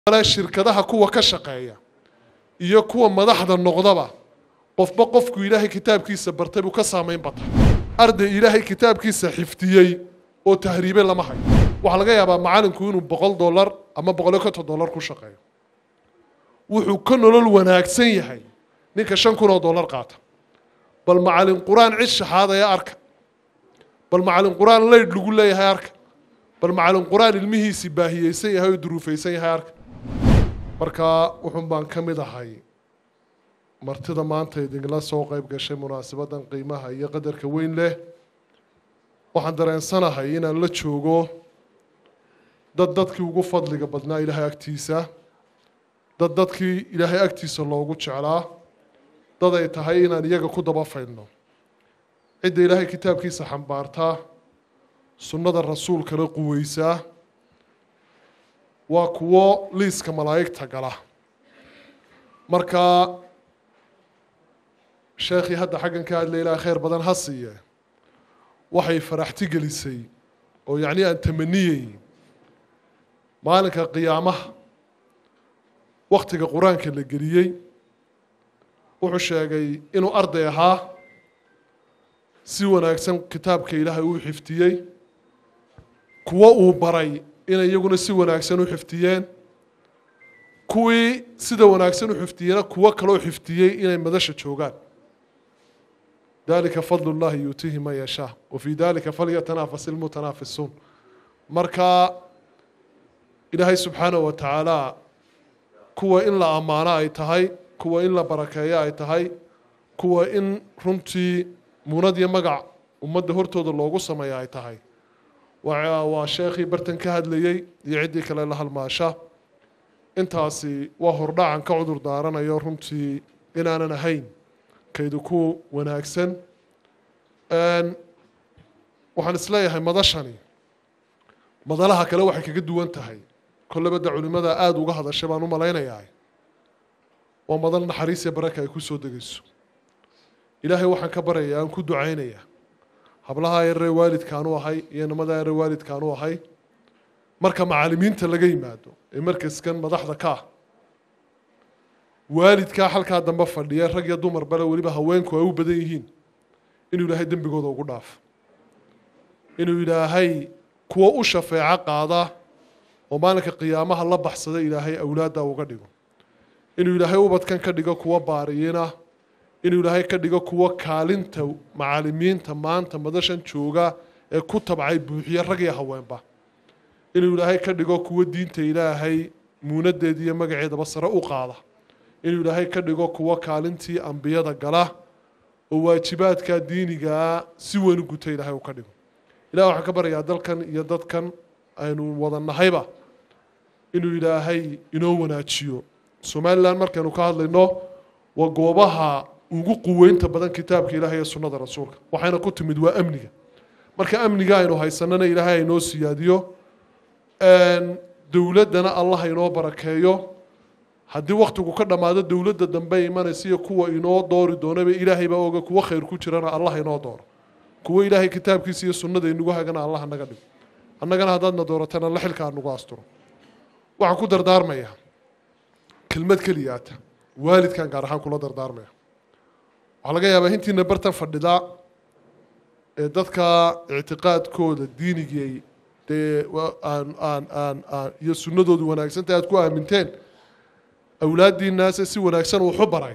shirkadaha kuwa ka shaqeeya iyo kuwa madaxda noqdaba qofba qofku ilaahay kitaabkiisa bartay buu ka saamayn bata arday ilaahay kitaabkiisa xifdiyey oo tahriibe lama hayo waxaa laga yaabaa macalinku inuu boqol dollar ama boqol iyo konton dollar ku shaqeeyo wuxuu ka nolol wanaagsan yahay ninka shan kun oo dollar qaata bal macalin qur-aan cid shaxaadaya arka bal macalin qur-aan leydh lagu leeyahay arka bal macalin qur-aan ilmihiisii baahiyeysan yahay oo duruufaysan yahay arka marka wuxun baan ka mid ahay martida maanta idinla soo qayb gashay munaasabaddan qiimaha iyo qadarka weyn leh waxaan dareensanahay inaan la joogo dad dadkii ugu fadliga badnaa ilaahay agtiisa dad dadkii ilaahay agtiisa loogu jeclaa dad ay tahay inaan iyaga ku daba faydno cidda ilaahay kitaabkiisa xambaartaa sunnada rasuulkana quweysaa waa kuwo liiska malaa'igta gala marka sheekhii hadda xaggan ka hadlay ilaa khayr badan ha siiye waxay faraxti gelisay oo yacnii aan tamaniyey maalinka qiyaamaha waktiga qur-aanka la geliyey wuxuu sheegay inuu arday ahaa si wanaagsan kitaabka ilaahay uu xifdiyey kuwo uu baray inay iyaguna si wanaagsan u xifdiyeen kuwii sida wanaagsan u xifdiyena kuwo kaloo xifdiyey inay madasha joogaan dalika fadl اllahi yuutiihi man yashaa wafii dalika falyatanafas ilmutanaafisuun marka ilaahay subxaanaه wa tacaala kuwa in la ammaano ay tahay kuwa in la barakeeyo ay tahay kuwa in runtii muunad iyo magac ummadda hortooda loogu sameeyo ay tahay waa sheekhii bartan ka hadlayey iyo ciddii kale la halmaasha intaasi waa hordhacan ka cudur daaranayo runtii inaanan ahayn kaydu ku wanaagsan waxaan isleeyahay madashani madalaha kale waxay kaga duwan tahay kolleba da culimada aada uga hadashay baan u malaynayaa waa madal naxariis iyo baraka ay ku soo degayso ilaahay waxaan ka baryayaa aan ku ducaynayaa hablaha yaree waalidkaanu ahay iyo namada yaree waalidkaanu ahay marka macaalimiinta laga yimaado ee markaskan madaxda ka ah waalidkaa halkaa dambe fadhiya rag iyo dumar bale weliba haweenku ay u badan yihiin inuu ilaahay dembigooda ugu dhaafo inuu ilaahay kuwo u shafeeco qaada oo maalinka qiyaamaha la baxsada ilaahay awlaadda uga dhigo inuu ilaahay ubadkan ka dhigo kuwo baariyina inuu ilaahay ka dhigo kuwo kaalinta macaalimiinta maanta madashan jooga ee ku tabcay buuxiye rag iyo haweenba inuu ilaahay ka dhigo kuwo diinta ilaahay muunadeeda iyo magaceedaba sare u qaada inuu ilaahay ka dhigo kuwo kaalintii ambiyada gala oo waajibaadka diinigaa si weyn u guta ilaahay uu ka dhigo ilahi waxaan ka baryayaa dalkan iyo dadkan aynu wada nahayba inuu ilaahay inoo wanaajiyo somalilan markaynu ka hadlayno waa goobaha ugu quweynta badan kitaabka ilaahay iyo sunnada rasuulka waxayna ku timid waa amniga marka amniga aynu haysanana ilaahay aynoo siyaadiyo dowladdana allah inoo barakeeyo haddii waktigu ka dhammaado dowladda dambe imanaysa iyo kuwa inoo doori doonaba ilaahay baa oga kuwo khayr ku jirana allah inoo dooro kuwo ilaahay kitaabkiisa iyo sunnada inagu hagana allah naga dhigo annagana haddaadna dooratana la xilka aan nagu asturo waxaan ku dardaarmayaa kelmad keliyaata waalidkan gaar ahaan kula dardaarmaya waxaa laga yaabaa intiina bartan fadhidaa ee dadka ictiqaadkooda diinigay dee aan aan aan aan iyo sunnadoodu wanaagsanta aad ku aaminteen awlaaddiinaase si wanaagsan wuxu baray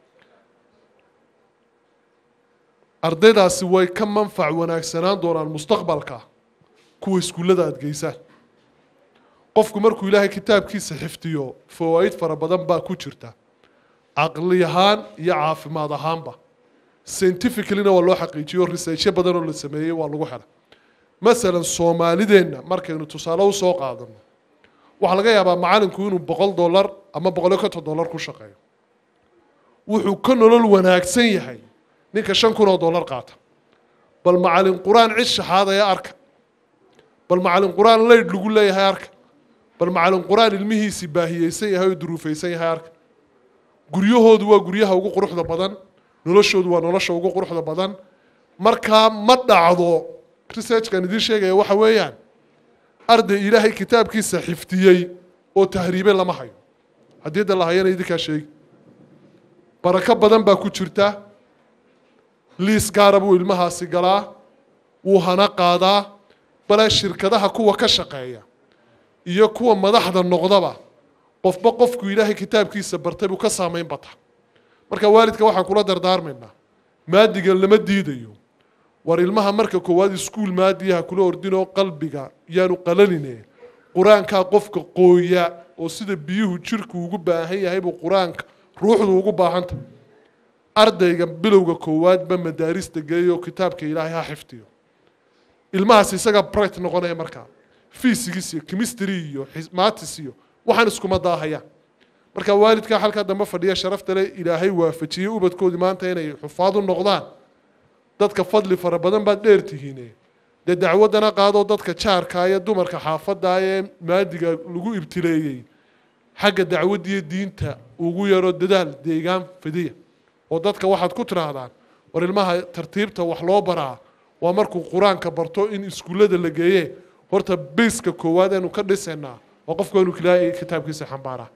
ardaydaasi way ka manfac wanaagsanaan doonaan mustaqbalka kuwa iskuullada aada geysaan qofku markuu ilaahay kitaabkiisa xifdiyo fawaa'id fara badan baa ku jirta caqli ahaan iyo caafimaad ahaanba scientificallyna waa loo xaqiijiyo researchyo badan oo la sameeyey waa lagu helay masalan soomaalideenna markaynu tusaale usoo qaadano waxaa laga yaabaa macalinku inuu boqol dollar ama boqol iyo konton dollar ku shaqeeyo wuxuu ka nolol wanaagsan yahay ninka shan kun oo dollar qaata bal macalin qur-aan cid shaxaadaya arka bal macalin qur-aan leydh lagu leeyahay arka bal macalin qur-aan ilmihiisii baahiyeysan yahay oo duruufaysan yahay arka guryahoodu waa guryaha ugu quruxda badan noloshoodu waa nolosha ugu quruxda badan markaa ma dhacdo researchkan idiin sheegaya waxa weeyaan arday ilaahay kitaabkiisa xifdiyey oo tahriibe lama hayo haddii da la hayana idinkaa sheegi barako badan baa ku jirta liis gaara buu ilmahaasi galaa wuu hana qaadaa bale shirkadaha kuwa ka shaqeeya iyo kuwa madaxda noqdaba qofba qofku ilaahay kitaabkiisa bartay buu ka saamayn bata marka waalidka waxaan kula dardaarmaynaa maadiga lama diidayo war ilmaha marka koowaad iskuul maadiyaha kula ordinoo qalbiga yaanu qalanine qur-aankaa qofka qooya oo sida biyuhu jirku ugu baahan yahay buu qur-aanka ruuxdu ugu baahanta ardayga bilowga koowaadba madaarista geeyo kitaabka ilaahay ha xifdiyo ilmahaas isaga bright noqonaya markaa fisigis iyo chemistry iyo matis iyo waxaan iskuma daahayaan marka waalidkaa halkaa dambe fadhiya sharafta le ilaahay waafajiyey ubadkoodii maanta inay xufaad u noqdaan dadka fadli fara badan baad dheer tihiine dee dacwaddana qaadoo dadka jaarkaa iyo dumarka xaafadda ee maadiga lagu ibtileeyey xagga dacwaddiiyo diinta ugu yaro dadaal deegaan fidiya oo dadka waxaad ku tidhaahdaan war ilmaha tartiibta wax loo baraa waa markuu qur-aanka barto in iskuullada la geeye horta biska koowaad aynu ka dhisaynaa waa qofku inuu ilaahay kitaabkiisa xambaaraa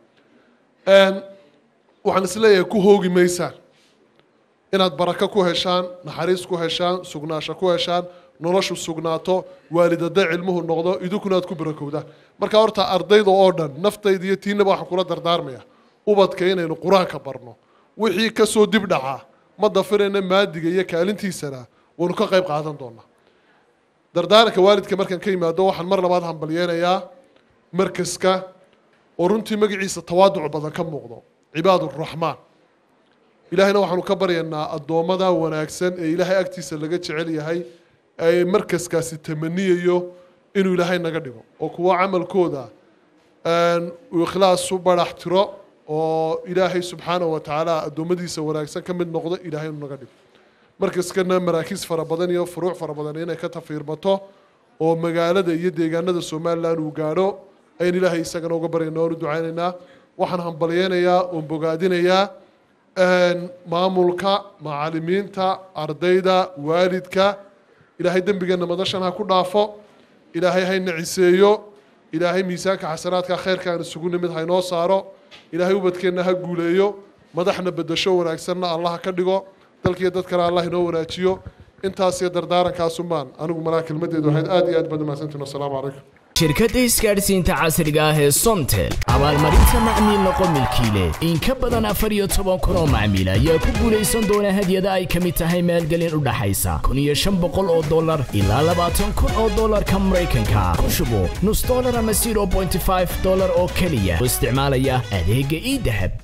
waxaan isleeyahay ku hoogi maysaan inaad barako ku heshaan naxariis ku heshaan sugnaasho ku heshaan noloshu sugnaato waalidada cilmuhu noqdo idinkuna aad ku barakowdaan marka horta ardayda oo dhan naftayda iyo tiinaba waxaan kula dardaarmaya ubadka inaynu qur-aanka barno wixii kasoo dib dhacaa ma dafirayna maadiga iyo kaalintiisana waynu ka qayb qaadan doonaa dardaaranka waalidka markaan ka yimaado waxaan mar labaad hambalyeynayaa markaska oo runtii magaciisa tawaaduc badan ka muuqdo cibaaduraxmaan ilaahayna waxaanu ka baryaynaa addoommada wanaagsan ee ilaahay agtiisa laga jecel yahay ee markaskaasi tamaniyayo inuu ilaahay naga dhigo oo kuwo camalkooda uu ikhlaas u barax tiro oo ilaahay subxaanahu wa tacaala addoommadiisa wanaagsan ka mid noqdo ilaahay inuu naga dhigo markaskana maraakiis fara badan iyo furuuc fara badan inay ka tafiirmato oo magaalada iyo deegaanada somalilan uu gaadho ayaan ilaahay isagana uga baryayna oonu ducaynaynaa waxaan hambalyeynayaa oon bogaadinayaa maamulka macalimiinta ardayda waalidka ilaahay dembigeenna madashan ha ku dhaafo ilaahay hayna ciseeyo ilaahay miisaanka xasanaadka khayrka aan isugu nimid haynoo saaro ilaahay ubadkeenna ha guuleeyo madaxna bedasho wanaagsanna allah ka dhigo dalkiiyo dadkana allah inoo wanaajiyo intaas iyo dardaarankaasumaan anigu malaa kelmadeedu waxayd aad iyo aad baad umahadsantiin wasalaamu calaykum shirkadda isgaadhsiinta casriga ah ee somtel abaalmarinta macmiil noqo milkiile in ka badan afar iyo toban kun oo macmiil ayaa ku guulaysan doona hadyada ay ka mid tahay maalgelin u dhaxaysa kun iyo shan boqol oo dollar ilaa labaatan kun oo dollarka maraykanka ku shubo nus dollar ama zero bointy five dollar oo keliya oo isticmaalaya adeegga ii dahab